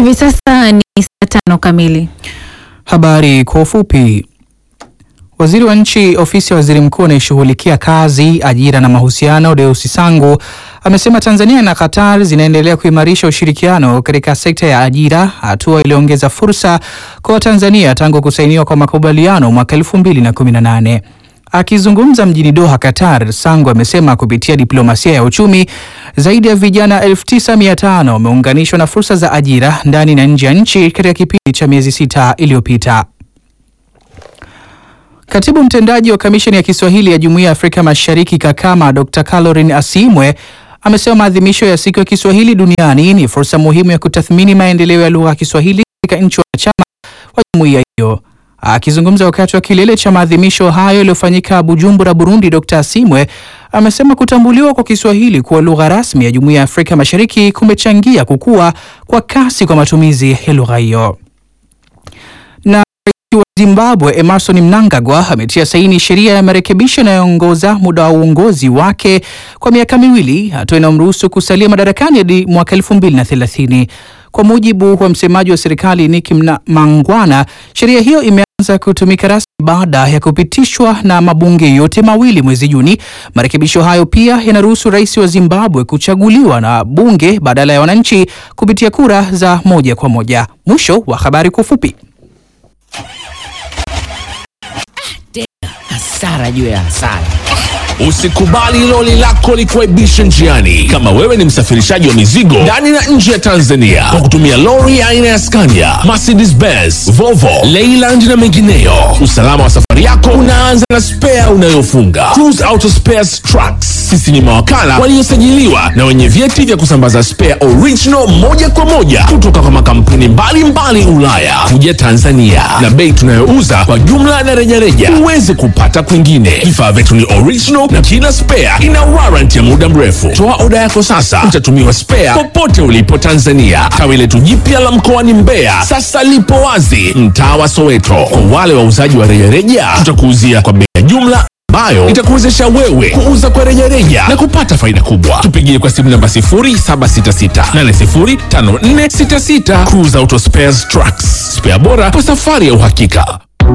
Hivi sasa ni saa tano kamili. Habari kwa ufupi. Waziri wa nchi ofisi ya waziri mkuu anayeshughulikia kazi, ajira na mahusiano, Deusi Sangu amesema Tanzania na Qatar zinaendelea kuimarisha ushirikiano katika sekta ya ajira, hatua iliyoongeza fursa kwa Watanzania tangu kusainiwa kwa makubaliano mwaka 2018. Akizungumza mjini Doha, Qatar, Sangu amesema kupitia diplomasia ya uchumi zaidi ya vijana 9500 wameunganishwa na fursa za ajira ndani na nje ya nchi katika kipindi cha miezi sita iliyopita. Katibu mtendaji wa kamisheni ya Kiswahili ya Jumuiya ya Afrika Mashariki Kakama, Dr. Caroline Asimwe amesema maadhimisho ya siku ya Kiswahili duniani ni fursa muhimu ya kutathmini maendeleo ya lugha ya Kiswahili katika nchi wanachama wa jumuiya hiyo. Akizungumza wakati wa kilele cha maadhimisho hayo yaliyofanyika Bujumbura, Burundi, Dr. Asimwe amesema kutambuliwa kwa Kiswahili kuwa lugha rasmi ya Jumuiya ya Afrika Mashariki kumechangia kukua kwa kasi kwa matumizi ya lugha hiyo. Na rais wa Zimbabwe Emerson Mnangagwa ametia saini sheria ya marekebisho inayoongoza muda wa uongozi wake kwa miaka miwili, hatua inayomruhusu kusalia madarakani hadi mwaka 2030. Kwa mujibu wa msemaji wa serikali Nick Mangwana, sheria hiyo imeanza kutumika rasmi baada ya kupitishwa na mabunge yote mawili mwezi Juni. Marekebisho hayo pia yanaruhusu rais wa Zimbabwe kuchaguliwa na bunge badala ya wananchi kupitia kura za moja kwa moja. Mwisho wa habari kwa ufupi. Hasara juu ya hasara. Usikubali loli lako likuaibishe njiani. Kama wewe ni msafirishaji wa mizigo ndani na nje ya Tanzania kwa kutumia lori aina ya Scania, Mercedes Benz, Volvo, Leyland na mengineyo, usalama wa safari yako unaanza na spea unayofunga. Cruise Auto Spares Trucks, sisi ni mawakala waliosajiliwa na wenye vyeti vya kusambaza spare original moja kwa moja kutoka kwa makampuni mbalimbali Ulaya kuja Tanzania, na bei tunayouza kwa jumla na rejareja huwezi kupata kwingine. Vifaa vyetu ni original na kila spare ina warranty ya muda mrefu. Toa oda yako sasa, utatumiwa spare popote ulipo Tanzania. Tawi letu jipya la mkoani Mbeya sasa lipo wazi mtaa wa Soweto. Kwa wale wauzaji wa rejareja, tutakuuzia kwa bei ya jumla ambayo itakuwezesha wewe kuuza kwa rejareja na kupata faida kubwa. Tupigie kwa simu namba 0766805466. Cruise Auto Spares Trucks, spare bora kwa safari ya uhakika.